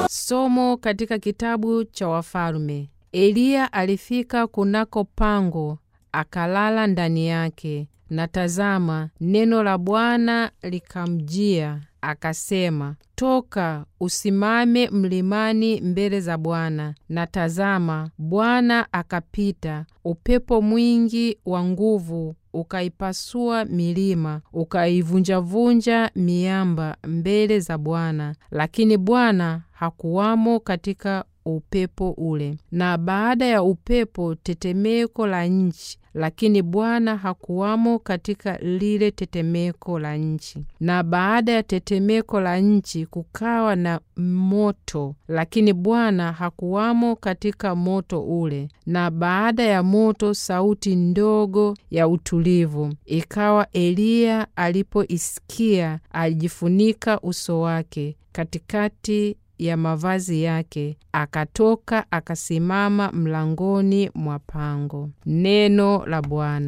Somo katika kitabu cha Wafalme. Eliya alifika kunako pango akalala ndani yake, na tazama, neno la Bwana likamjia akasema, toka usimame mlimani mbele za Bwana. Na tazama, Bwana akapita, upepo mwingi wa nguvu ukaipasua milima, ukaivunjavunja miamba mbele za Bwana, lakini Bwana hakuwamo katika upepo ule. Na baada ya upepo tetemeko la nchi, lakini Bwana hakuwamo katika lile tetemeko la nchi. Na baada ya tetemeko la nchi kukawa na moto, lakini Bwana hakuwamo katika moto ule. Na baada ya moto sauti ndogo ya utulivu. Ikawa Eliya alipoisikia, alijifunika uso wake katikati ya mavazi yake, akatoka akasimama mlangoni mwa pango. Neno la Bwana.